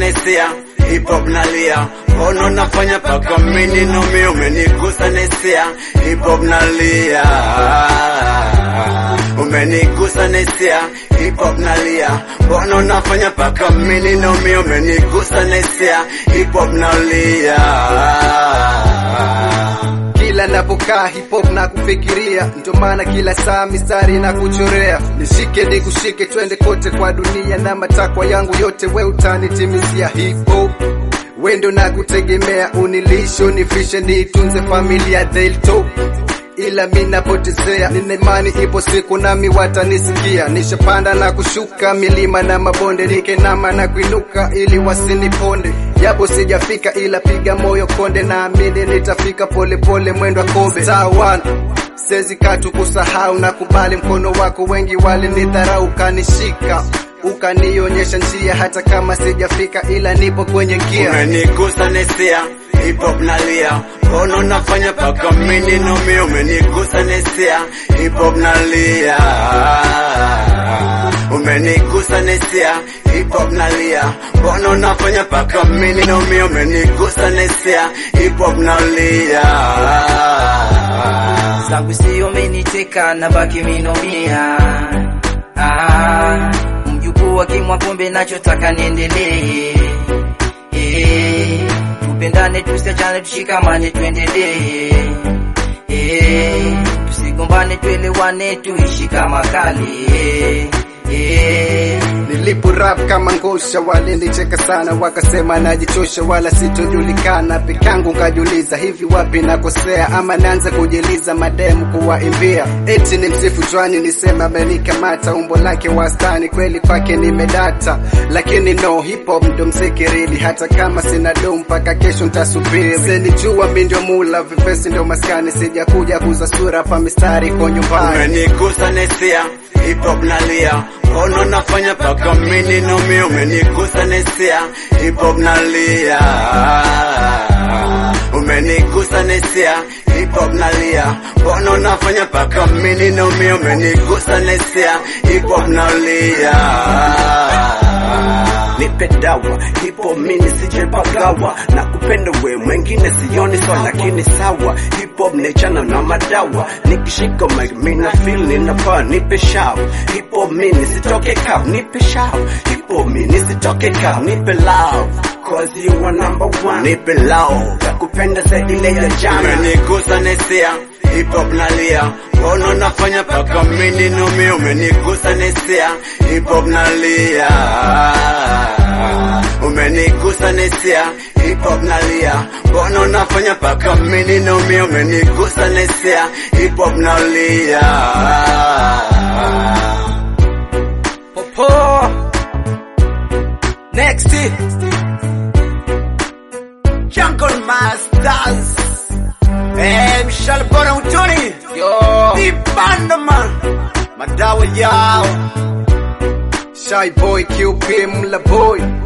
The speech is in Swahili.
nesia hip hop nalia ono nafanya paka mini nomi umenigusa nesia hip hop nalia umenigusa nesia hip hop nalia ono nafanya paka mini nomi umenigusa nesia hip hop nalia kila napokaa hip hop na kufikiria, ndio maana kila saa mistari na kuchorea. Nishike nikushike, twende kote kwa dunia, na matakwa yangu yote we utanitimizia. Hip hop wendo na kutegemea, unilishe unifishe, niitunze familia they'll talk ila mi napotezea, nina imani ipo siku nami watanisikia. Nishapanda na kushuka milima na mabonde, nikenama na kuinuka ili wasiniponde. Japo sijafika ila piga moyo konde, naamini nitafika polepole, mwendo wa kobe. Star one sezi katu kusahau na kubali mkono wako, wengi walinidharau, kanishika ukanionyesha njia, hata kama sijafika ila nipo kwenye gia. umenigusa nesia hip hop nalia ono nafanya paka mini nomi umenigusa nesia hip hop nalia umenigusa nesia hip hop nalia ono nafanya paka mini nomi umenigusa nesia hip hop nalia zangu sio meniteka na baki minomia ah, mjukuu wa kimwa pombe nachotaka niendelee eh, tupendane tusiachane tushikamane tuendelee eh, tusigombane tuelewane tuishi kama kali eh, eh, Nilipo rap kama ngosha, walinicheka sana, wakasema najichosha, wala sitojulikana. Pekangu kajiuliza, hivi wapi nakosea, ama naanza kujiliza mademu kuwaimbia, eti ni msifu chwani, nisema amenikamata, umbo lake wastani, kweli kwake nimedata, lakini no hip hop ndo mziki rili, hata kama sina do mpaka kesho ntasubiri. Senijua mi ndio mula, vipesi ndio maskani, sijakuja kuza sura pa mistari kwa nyumbani. umenigusa nesia hip hop nalia ono nafanya paka mini nomi umenigusa nesia hip hop nalia umenigusa nesia hip hop nalia ono nafanya paka mini nomi umenigusa nesia hip hop nalia nipe dawa hipo mini sijepagawa na kupenda we mwengine sioni so lakini sawa hip hop nechana na madawa nikishika mic mina feel ninapaa nipe shav hip hop mini sitoke kav nipe shav hip hop mini sitoke kav nipe love cause you are number one nipe love kupenda zaidi ile ya jana umenigusa nesia hip hop nalia ono nafanya paka mini nomi umenigusa nesia hip hop nalia umenigusa nesia hip hop nalia ono nafanya paka mini nomi umenigusa nesia hip hop nalia popo next Jungle Masters Eh, Michelle Bora Utoni yo Vipanda man Madawa yao Shy boy, QP, mula boy